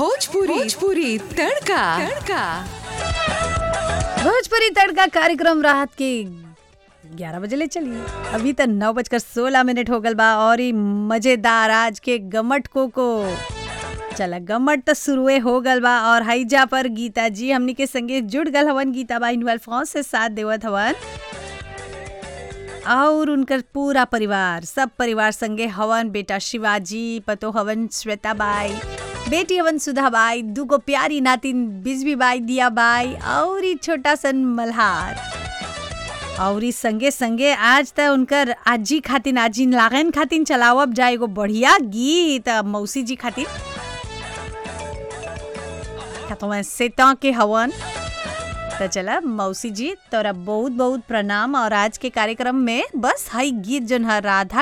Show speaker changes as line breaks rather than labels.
भोजपुरी भोजपुरी तड़का तड़का
भोजपुरी तड़का कार्यक्रम रात के ग्यारह बजे ले चलिए अभी तक नौ बजकर सोलह मिनट हो गल बा और ई मजेदार आज के गमट को को चला गमट तो शुरुए हो गल बा और हईजा पर गीता जी हमनी के संगे जुड़ गल हवन गीता बाई इनवाल फोन से साथ देवत हवन और उनकर पूरा परिवार सब परिवार संगे हवन बेटा शिवाजी पतो हवन श्वेता बाई बेटी हवन सुधा बाई दूगो प्यारी नातिन बिजबी बाई दिया बाई और ई छोटा सन मल्हार और ई संगे संगे आज त उनकर आजी खातिन आजी लागन खातिन चलावब जाए एगो बढ़िया गीत मौसी जी खातिन खतवा सेता के हवन तो चला मौसी जी तोरा बहुत बहुत प्रणाम और आज के कार्यक्रम में बस हई गीत जोन है राधा